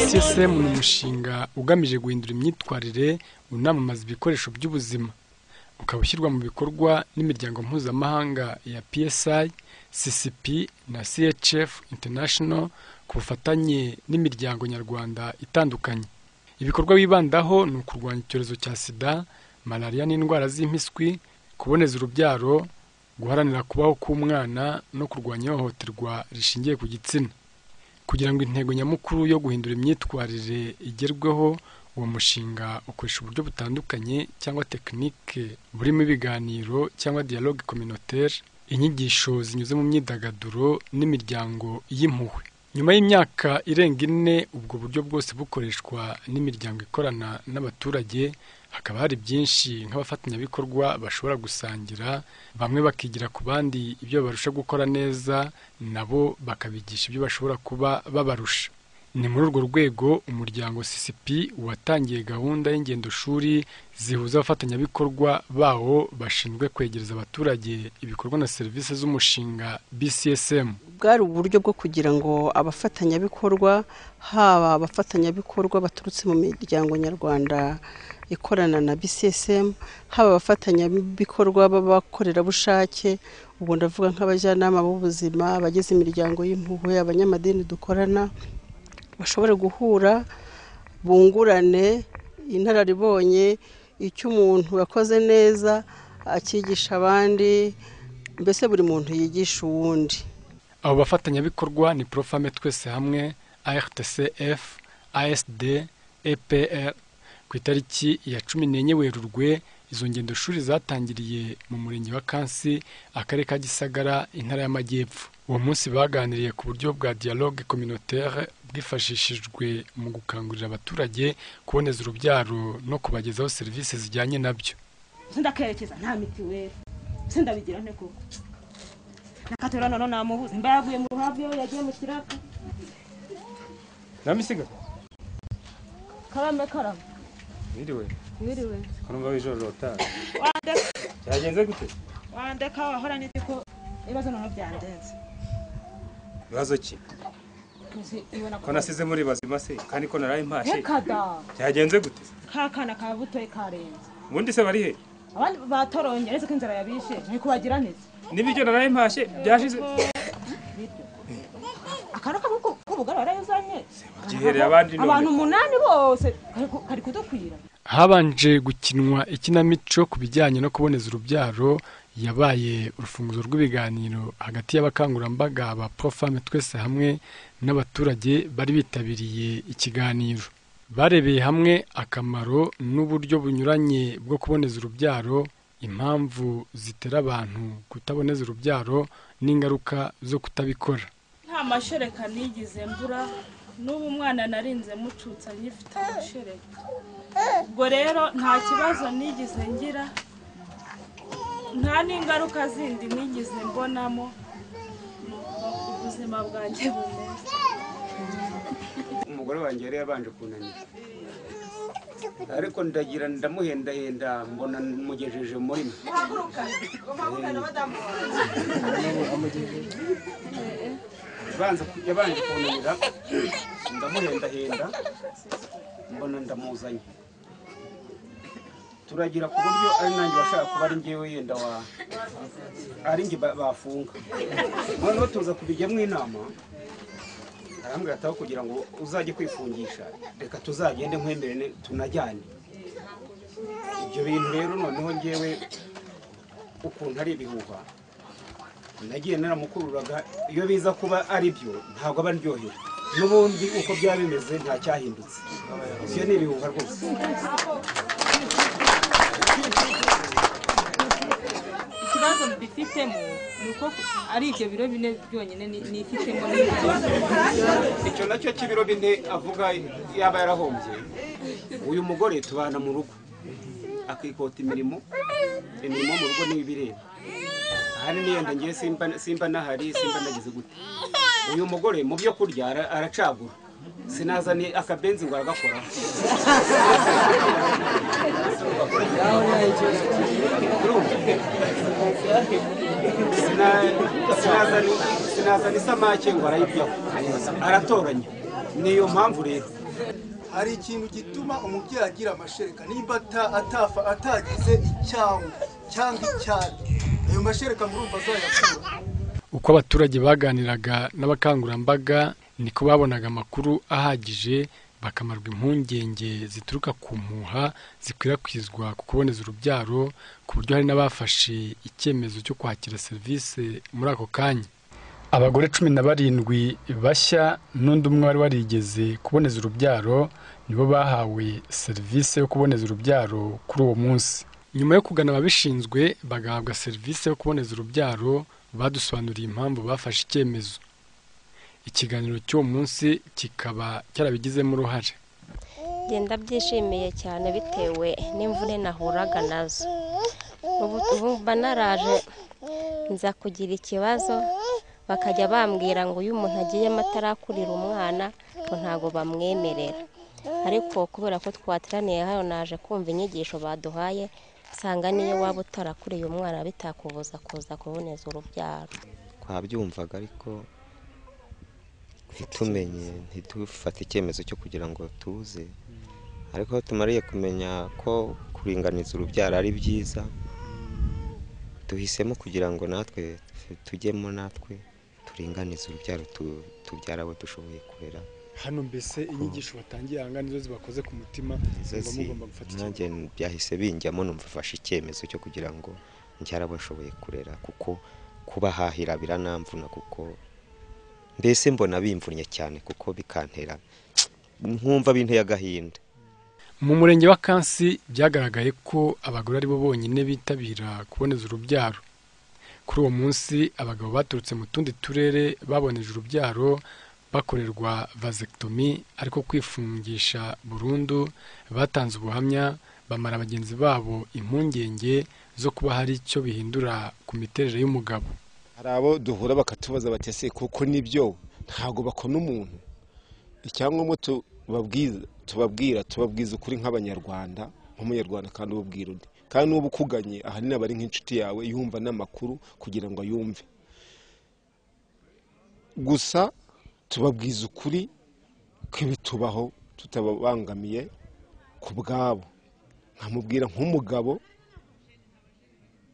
CSM ni umushinga ugamije guhindura imyitwarire unamamaza ibikoresho by'ubuzima ukaba ushyirwa mu bikorwa n'imiryango mpuzamahanga ya PSI, CCP na CHF International ku bufatanye n'imiryango nyarwanda itandukanye. Ibikorwa bibandaho ni ukurwanya icyorezo cya SIDA, malariya n'indwara z'impiswi, kuboneza urubyaro, guharanira kubaho k'umwana no kurwanya ihohoterwa rishingiye ku gitsina. Kugira ngo intego nyamukuru yo guhindura imyitwarire igerweho, uwo mushinga ukoresha uburyo butandukanye cyangwa tekinike burimo ibiganiro cyangwa dialogue communautaire, inyigisho zinyuze mu myidagaduro n'imiryango y'impuhwe. Nyuma y'imyaka irenga ine ubwo buryo bwose bukoreshwa n'imiryango ikorana n'abaturage, hakaba hari byinshi nk'abafatanyabikorwa bashobora gusangira, bamwe bakigira ku bandi ibyo barusha gukora neza, nabo bakabigisha ibyo bashobora kuba babarusha. Ni muri urwo rwego umuryango CCP watangiye gahunda y'ingendoshuri zihuza abafatanyabikorwa bawo bashinzwe kwegereza abaturage ibikorwa na serivisi z'umushinga BCSM. bwari uburyo bwo kugira ngo abafatanyabikorwa haba abafatanyabikorwa baturutse mu miryango nyarwanda ikorana na BCSM haba abafatanyabikorwa b'abakorerabushake ubwo ndavuga nk'abajyanama b'ubuzima abagize imiryango y'impuhwe abanyamadini dukorana bashobore guhura bungurane inararibonye icyo umuntu yakoze neza akigisha abandi mbese buri muntu yigisha uwundi Abo bafatanyabikorwa ni Profame Twese Hamwe, ARTCF, ASD, EPR. Ku itariki ya cumi n'enye Werurwe, izo ngendoshuri zatangiriye mu Murenge wa Kansi, Akarere ka Gisagara, Intara y'Amajyepfo. Uwo munsi baganiriye ku buryo bwa dialogue communautaire bwifashishijwe mu gukangurira abaturage kuboneza urubyaro no kubagezaho serivisi zijyanye nabyo. sindakerekeza nta mitiweli sindabigira nte koko nakatora none namubuze mba yavuye mu ruhavyo yagiye mu kiraka namisiga karame karame wiriwe wiriwe ko numva w'ijoro rotari wandeka byagenze gute wandeka wahora n'iki ko ibibazo noneho byandenze ibibazo ki Nzi ibona ko nasize muri bazima se kandi ko naraye mpashe rekada byagenze gute kakana ka butoye karenze ubundi se bari he abandi batoronye aretse ko inzara yabishe ntikubagira neza n'ibiryo naraye mpashe byashize akana k'ubugari warayazanye gihereye abandi none. abantu umunani bose kari- kari kudukwira habanje gukinwa ikinamico ku bijyanye no kuboneza urubyaro yabaye urufunguzo rw'ibiganiro hagati y'abakangurambaga ba profame twese hamwe n'abaturage bari bitabiriye ikiganiro barebeye hamwe akamaro n'uburyo bunyuranye bwo kuboneza urubyaro impamvu zitera abantu kutaboneza urubyaro n'ingaruka zo kutabikora nta mashereka nigeze mbura n'ubu umwana narinze mucutsa nyifite amashereka ubwo rero nta kibazo nigeze ngira nta n'ingaruka zindi nigeze mbonamo nuko ubuzima bwanjye bumeze umugore wanjye yari yabanje kunanira ariko ndagira ndamuhendahenda mbona mugejeje muri mwe Yabanza ku- yabanje kunanira ndamuhendahenda mbona ndamuzanye turagira ku buryo ari nanjye washaka kuba ari ngewe yenda wa ari njye ba- bafunga noneho tuza kubijyamo inama arambwira ataho kugira ngo uzajye kwifungisha reka tuzagende nkwemerene tunajyane ibyo bintu rero noneho ngewe ukuntu ari ibihuha nagiye naramukururaga iyo biza kuba ari byo ntabwo aba aryohewe n'ubundi uko byaba bimeze nta cyahindutse ibyo ni ibihuha rwose ikibazo mbifitemo ni uko ari ibyo biro bine byonyine nifitemo icyo nacyo cy'ibiro bine avuga yaba yarahombye uyu mugore tubana mu rugo akikota imirimo imirimo mu rugo niyo ibireba ahari niyenda ngewe simba simba nahari simba nagize gute uyu mugore mu byo kurya ara- aracagura sinazanye akabenzi ngo aragakoraho sinazana isamake ngo arayiryaho aratoranya ni iyo mpamvu rero hari ikintu gituma umubyeyi agira amashereka nimba ata- atafa atagize icyawu cyangwa icyari ayo mashereka murumva azayakura uko abaturage baganiraga n'abakangurambaga niko babonaga amakuru ahagije bakamarwa impungenge zituruka ku mpuha zikwirakwizwa ku kuboneza urubyaro ku buryo hari n'abafashe icyemezo cyo kwakira serivisi muri ako kanya abagore cumi na barindwi bashya n'undi umwe wari warigeze kuboneza urubyaro nibo bahawe serivisi yo kuboneza urubyaro kuri uwo munsi nyuma yo kugana ababishinzwe bagahabwa serivisi yo kuboneza urubyaro badusobanuriye impamvu bafashe icyemezo ikiganiro cy'uwo munsi kikaba cyarabigizemo uruhare ngenda byishimiye cyane bitewe n'imvune nahuraga nazo ubu ubu mba naraje nza kugira ikibazo bakajya bambwira ngo iyo umuntu agiyemo atarakurira umwana ngo ntabwo bamwemerera ariko kubera ko twateraniye hano naje kumva inyigisho baduhaye nsanga niyo waba utarakuriye umwana bitakubuza kuza kuboneza urubyaro twabyumvaga ariko ntitumenye ntidufate icyemezo cyo kugira ngo tuze ariko aho tumariye kumenya ko kuringaniza urubyaro ari byiza duhisemo kugira ngo natwe tujyemo natwe turinganize urubyaro tu- tubyare abo dushoboye kurera hano mbese inyigisho batangiye aha ngaha nizo zibakoze ku mutima Nizo mugomba zi- mugomba gufata nanjye byahise binjyamo numva fashe icyemezo cyo kugira ngo njye bashoboye kurera kuko kubahahira biranamvuna kuko mbese mbona bimvunnye cyane kuko bikantera nkumva binteye agahinda mu murenge wa kansi byagaragaye ko abagore aribo bonyine bitabira kuboneza urubyaro kuri uwo munsi abagabo baturutse mu tundi turere baboneje urubyaro bakorerwa vasectomy ariko kwifungisha burundu batanze ubuhamya bamara bagenzi babo impungenge zo kuba hari icyo bihindura ku miterere y'umugabo hari abo duhura bakatubaza bati ese kuko nibyo ntabwo bakona umuntu icyangombwa tubabwiza tubabwira tubabwiza ukuri nk'abanyarwanda nk'umunyarwanda kandi ububwira undi kandi n'ubu ukuganye ahanini aba ari nk'inshuti yawe yumva n'amakuru kugira ngo ayumve gusa tubabwiza ukuri kw'ibitubaho tutababangamiye ku bwabo nkamubwira nk'umugabo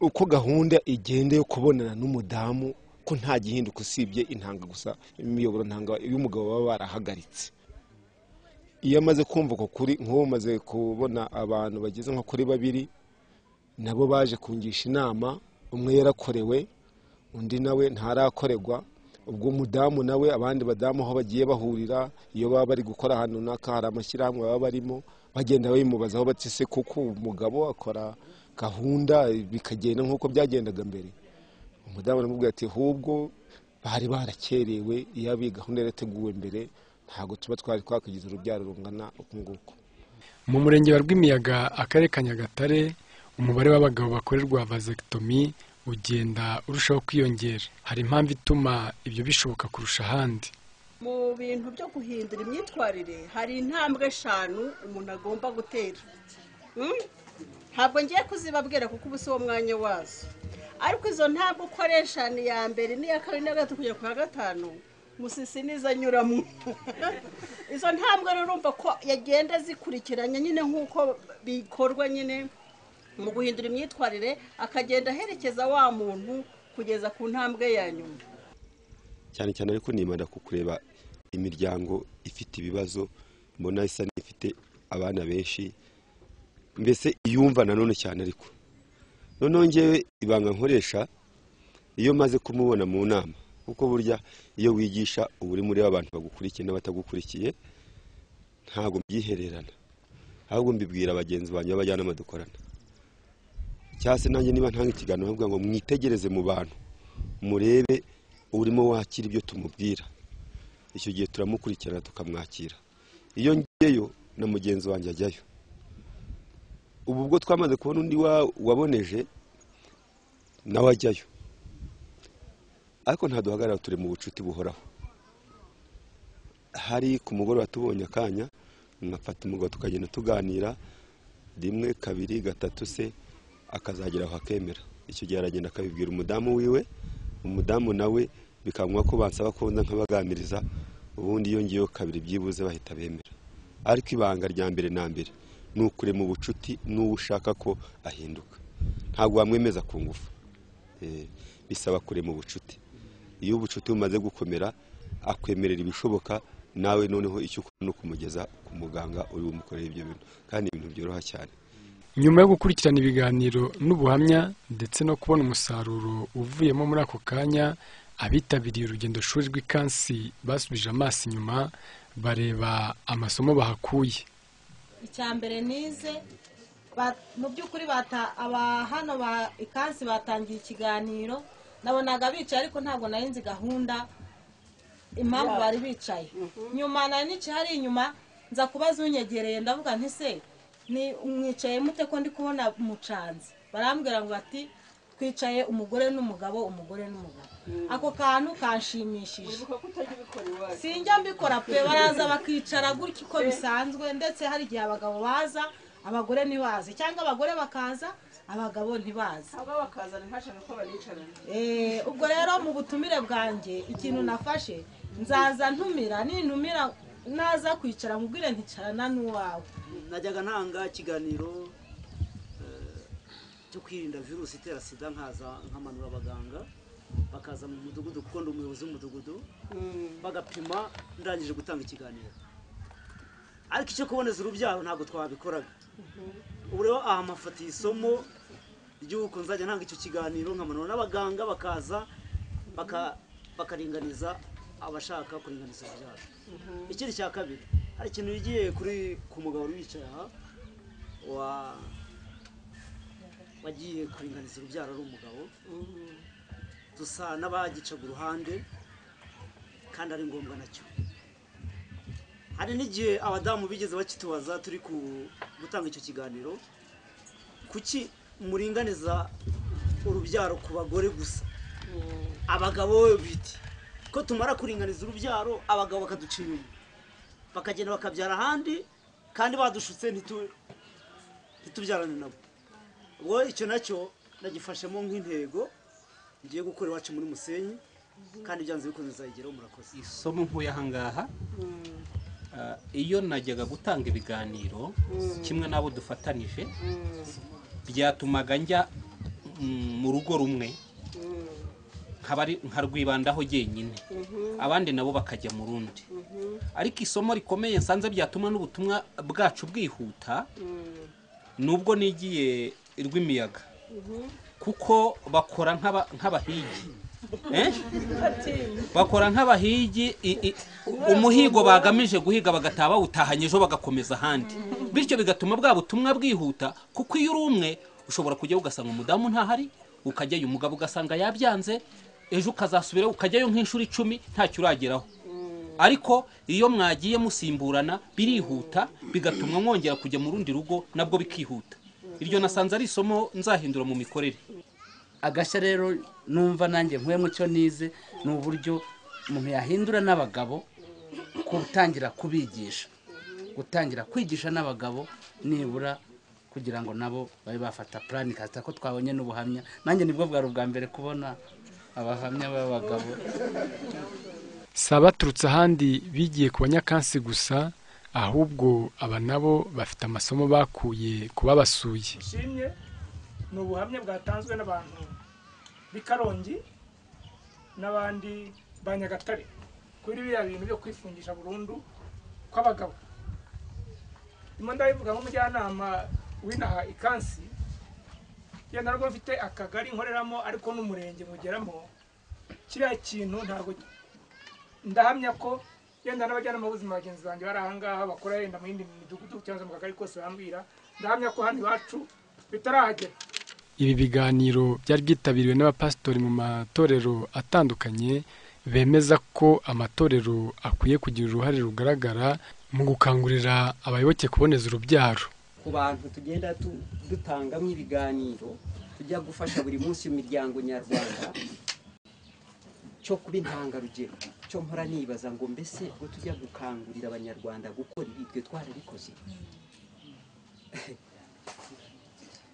uko gahunda igenda yo kubonana n'umudamu ko nta gihinduka usibye intanga gusa imiyoboro ntanga y'umugabo baba barahagaritse iyo amaze kumva uko kuri nk'ubu maze kubona abantu bageze nko kuri babiri nabo baje kungisha inama umwe yarakorewe undi nawe ntarakorerwa ubwo umudamu nawe abandi badamu aho bagiye bahurira iyo baba bari gukora ahantu runaka hari amashyirahamwe baba barimo bagenda babimubazaho bati se kuko umugabo akora gahunda bikagenda nk'uko byagendaga mbere umudamu aramubwira ati ahubwo bari barakerewe iyo iyi gahunda yarateguwe mbere ntabwo tuba twari twakagize urubyaro rungana uku nguku mu murenge wa rwimiyaga akarere ka nyagatare umubare w'abagabo bakorerwa vasectomy ugenda urushaho kwiyongera hari impamvu ituma ibyo bishoboka kurusha ahandi mu bintu byo guhindura imyitwarire hari intambwe eshanu umuntu agomba gutera Mm? ntabwo ngiye kuzibabwira kuko ubu si wo mwanya wazo ariko izo ntambwe uko ari eshanu iya mbere n'iya kabiri n'iya gatatu kugera ku ya gatanu musisi nizo anyuramo izo ntambwe rero urumva ko yagenda zikurikiranye nyine nk'uko bikorwa nyine mu guhindura imyitwarire akagenda aherekeza wa muntu kugeza ku ntambwe ya nyuma cyane cyane ariko nimanda ku kureba imiryango ifite ibibazo mbona isa n'ifite abana benshi mbese iyumva nanone cyane ariko noneho ngewe ibanga nkoresha iyo maze kumubona mu nama kuko burya iyo wigisha uba uri muri abantu bagukurikiye n'abatagukurikiye ntabwo mbyihererana ahubwo mbibwira bagenzi banjye b'abajyanama dukorana cyangwa se nanjye niba ntanga ikiganiro bavuga ngo mwitegereze mu bantu murebe urimo wakira ibyo tumubwira icyo gihe turamukurikirana tukamwakira iyo ngeyo na mugenzi wanjye ajyayo ubu ubwo twamaze kubona undi wa- waboneje nawe ajyayo ariko ntaduhagarara turi mu bucuti buhoraho hari ku mugoroba tubonye akanya nkafata umugabo tukagenda tuganira rimwe kabiri gatatu se akazagera aho akemera icyo gihe aragenda akabibwira umudamu wiwe umudamu nawe bikamwa ko bansaba ko nza nkabaganiriza ubundi yongeyeho kabiri byibuze bahita bemera ariko ibanga rya mbere na mbere ni ukurema ubucuti n'uwo ushaka ko ahinduka ntabwo wamwemeza ku ngufu Eh, bisaba kurema ubucuti iyo ubucuti bumaze gukomera akwemerera ibishoboka nawe noneho icyo ukora ni ukumugeza ku muganga uri bumukorere ibyo bintu kandi ni ibintu byoroha cyane nyuma yo gukurikirana ibiganiro n'ubuhamya ndetse no kubona umusaruro uvuyemo muri ako kanya abitabiriye urugendo shuri rw'ikansi basubije amaso inyuma bareba amasomo bahakuye icya mbere nize ba- mu by'ukuri bata aba hano ba ikansi batangiye ikiganiro nabonaga bicaye ariko ntabwo nari nzi gahunda impamvu bari bicaye nyuma nari nicaye hari inyuma nza kubaza unyegereye ndavuga nti se ni mwicaye mute ko ndi kubona mucanze barambwira ngo bati twicaye umugore n'umugabo umugore n'umugabo ako kantu kanshimishije sinjya mbikora pe baraza bakicara gutya uko bisanzwe ndetse hari igihe abagabo baza abagore ntibaze cyangwa abagore bakaza abagabo ntibaze aba bakazana ntashaka ko baricarana Eh, ubwo rero mu butumire bwanjye ikintu nafashe nzaza ntumira nintumira naza kwicara mubwire nticarana n'uwawe najyaga ntanga ikiganiro eh, cyo kwirinda virusi itera sida nkaza nkamanura abaganga bakaza mu mudugudu kuko ndi umuyobozi w'umudugudu bagapima ndangije gutanga ikiganiro ariko icyo kuboneza urubyaro ntabwo twabikoraga ubu rero aha mafatiye isomo ry'uko nzajya ntanga icyo kiganiro nkamanura n'abaganga bakaza baka- bakaringaniza abashaka kuringaniza urubyaro ikindi cya kabiri hari ikintu yigiye kuri ku mugabo uri wicaye aha wa wagiye kuringaniza urubyaro ari umugabo dusa n'abagicaga uruhande kandi ari ngombwa nacyo hari n'igihe abadamu bigeze bakitubaza turi ku- gutanga icyo kiganiro kuki muringaniza urubyaro ku bagore gusa abagabo biti ko tumara kuringaniza urubyaro abagabo bakaduca inyuma bakagenda bakabyara ahandi kandi badushutse ntitu- ntitubyarane nabo ubwo icyo nacyo nagifashemo nk'intego ngiye gukora iwacu muri musenyi kandi byanze bikunze nzayigeraho murakoze isomo nkuye ahangaha ah, iyo najyaga gutanga ibiganiro Mm. kimwe n'abo dufatanije byatumaga njya mm, mu rugo rumwe nkabari- nkarwibandaho jyenyine abandi nabo bakajya mu rundi ariko isomo rikomeye nsanze byatuma n'ubutumwa bwacu bwihuta nubwo nigiye rw'imiyaga kuko bakora nk'aba- nk'abahigi Eh? bakora nk'abahigi i- i- umuhigo bagamije guhiga bagataha bawutahanye ejo bagakomeza ahandi bityo bigatuma bwa butumwa bwihuta kuko iyo uri umwe ushobora kujyayo ugasanga umudamu ntahari ukajyayo umugabo ugasanga yabyanze ejo ukazasubirayo ukajyayo nk'inshuro icumi ntacyo urageraho ariko iyo mwagiye musimburana birihuta bigatuma mwongera kujya mu rundi rugo nabwo bikihuta iryo nasanze ari isomo nzahindura mu mikorere agashya rero numva nanjye nkuye mu cyo nize ni uburyo umuntu yahindura n'abagabo gutangira kubigisha gutangira kwigisha n'abagabo nibura kugira ngo nabo babe bafata purani kasita ko twabonye n'ubuhamya nanjye nibwo bwari ubwa mbere kubona abahamya b'abagabo si abaturutse ahandi bigiye ku banyakansi gusa ahubwo aba nabo bafite amasomo bakuye ku babasuye nshimye ni ubuhamya bwatanzwe n'abantu b'i karongi n'abandi ba nyagatare kuri biriya bintu byo kwifungisha burundu kw'abagabo ndimo ndabivuga nk'umujyanama w'inaha ikansi yenda nubwo mfite akagari nkoreramo ariko n'umurenge mugeramo kiriya kintu ntabwo ndahamya ko yenda n'abajyanama b'ubuzima bagenzi banjye bari ahangaha bakora yenda mu yindi midugudu cyangwa se mu kagari kose bambwira ndahamya ko hano iwacu bitarahagera ibi biganiro byari byitabiriwe n'abapasitori mu matorero atandukanye bemeza ko amatorero akwiye kugira uruhare rugaragara mu gukangurira abayoboke kuboneza urubyaro ku bantu tugenda tu- dutangamo ibiganiro tujya gufasha buri munsi imiryango nyarwanda cyo kuba intangarugero cyo mpora nibaza ngo mbese ubwo tujya gukangurira abanyarwanda gukora ibi twe twarabikoze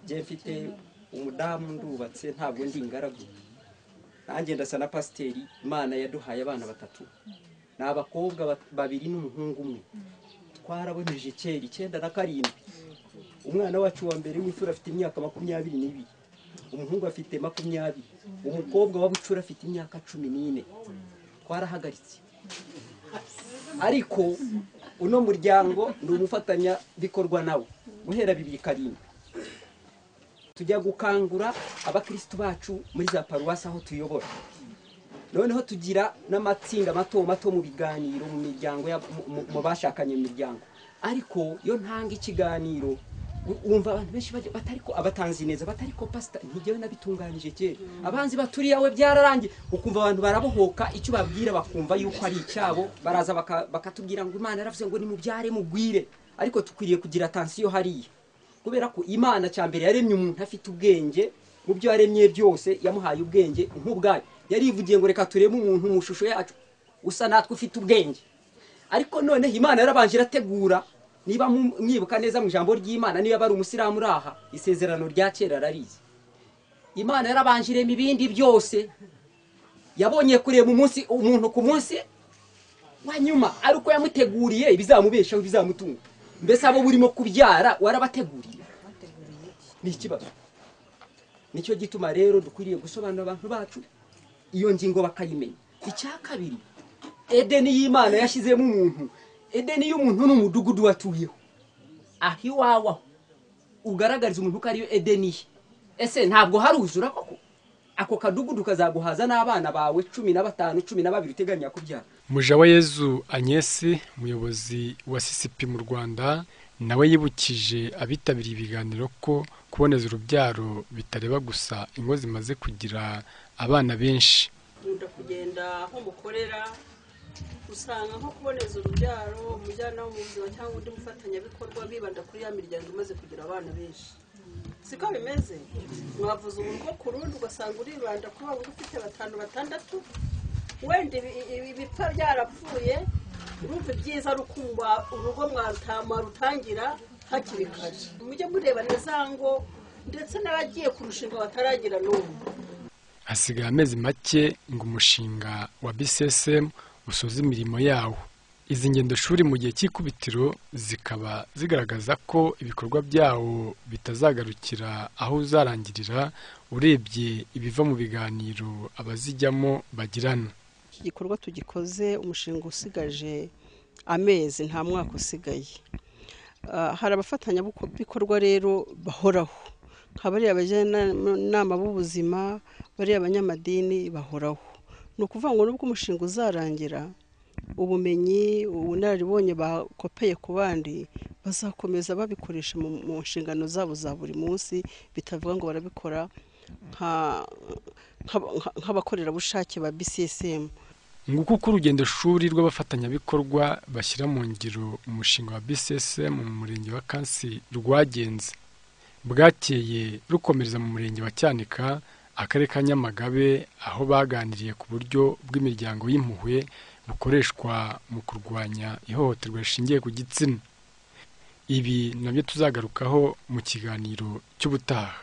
njye mfite umudamu ndubatse ntabwo ndi ingaragu nanjye ndasa na pasiteri imana yaduhaye abana batatu ni abakobwa bat- babiri n'umuhungu umwe twaraboneje kera icyenda na karindwi umwana wacu wa mbere w'imfura afite imyaka makumyabiri n'ibiri umuhungu afite makumyabiri umukobwa wa bucura afite imyaka cumi n'ine twarahagaritse ariko uno muryango ni umufatanyabikorwa nawo guhera bibiri karindwi tujya gukangura abakirisitu bacu muri za paruwasi aho tuyobora noneho tugira n'amatsinda mato mato mu biganiro mu miryango ya- mu- mu- mu bashakanye mu miryango ariko iyo ntanga ikiganiro u- wumva abantu benshi bajya batariko abatanzi neza batariko pasita ntigewe nabitunganije kera abanzi baturiye we byararangiye ukumva abantu barabohoka icyo babwira bakumva yuko ari icyabo baraza baka- bakatubwira ngo imana yaravuze ngo nimubyare mugwire ariko tukwiriye kugira atansiyo hariya kubera ko imana cya mbere yaremye umuntu afite ubwenge mu byo yaremye byose yamuhaye ubwenge nk'ubwayo yarivugiye ngo reka turebe umuntu mu ishusho yacu usa natwe ufite ubwenge ariko noneho imana yarabanje irategura niba mu- mwibuka neza mu ijambo ry'imana niba bari umusiramu uri aha isezerano rya kera ararizi imana yarabanje irema ibindi byose yabonye kureba umunsi umuntu ku munsi wa nyuma ari uko yamuteguriye ibizamubeshaho ibizamutunga mbese abo burimo kubyara warabateguriye ni ikibazo nicyo gituma rero dukwiriye gusobanurira abantu bacu iyo ngingo bakayimenya icya kabiri edeni y'imana yashyizemo umuntu edeni y'umuntu ni umudugudu watuyeho aho iwawe aho ugaragariza umuntu ko ariyo edeni ye ese ntabwo haruzura koko ako kadugudu kazaguhaza n'abana bawe cumi na batanu cumi na babiri uteganya kubyara mujawayezu anyesi umuyobozi wa sisipi mu rwanda nawe yibukije abitabiriye ibiganiro ko kuboneza urubyaro bitareba gusa ingo zimaze kugira abana benshi nkunda kugenda aho mukorera usanga nko kuboneza urubyaro umujyana wo mu buzima cyangwa undi mufatanyabikorwa bibanda kuri ya miryango imaze kugira abana benshi siko bimeze mwavuza urugo ku rundi ugasanga uribanda kuri wa wundi ufite batanu batandatu wenda ibi- ibi- ibipfa byarapfuye urumva ibyiza ari uko mwa- urugo mwaruta- mwarutangira hakiri kare mujye mureba neza ngo ndetse n'abagiye kurushinga bataragira n'ubu hasigaye amezi make ngo umushinga wa bcsm usoze imirimo yawo izi ngendoshuri mu gihe cy'ikubitiro zikaba zigaragaza ko ibikorwa byawo bitazagarukira aho uzarangirira urebye ibiva mu biganiro abazijyamo bagirana iki gikorwa tugikoze umushinga usigaje amezi nta mwaka usigaye Ah, hari abafatanyabikorwa rero bahoraho nka bariya abajyanama b'ubuzima bariya abanyamadini bahoraho ni ukuvuga ngo nubwo umushinga uzarangira ubumenyi ubunararibonye bakopeye ku bandi bazakomeza babikoresha mu mu nshingano zabo za buri munsi bitavuga ngo barabikora nka- nka- nka- nk'abakorerabushake ba bcsm nguko uko urugendo shuri rw'abafatanyabikorwa bashyira mu ngiro umushinga wa bcsm mu murenge wa kansi rwagenze bwakeye rukomereza mu murenge wa cyanika akarere ka nyamagabe aho baganiriye ku buryo bw'imiryango y'impuhwe bukoreshwa mu kurwanya ihohoterwa rishingiye ku gitsina ibi nabyo tuzagarukaho mu kiganiro cy'ubutaha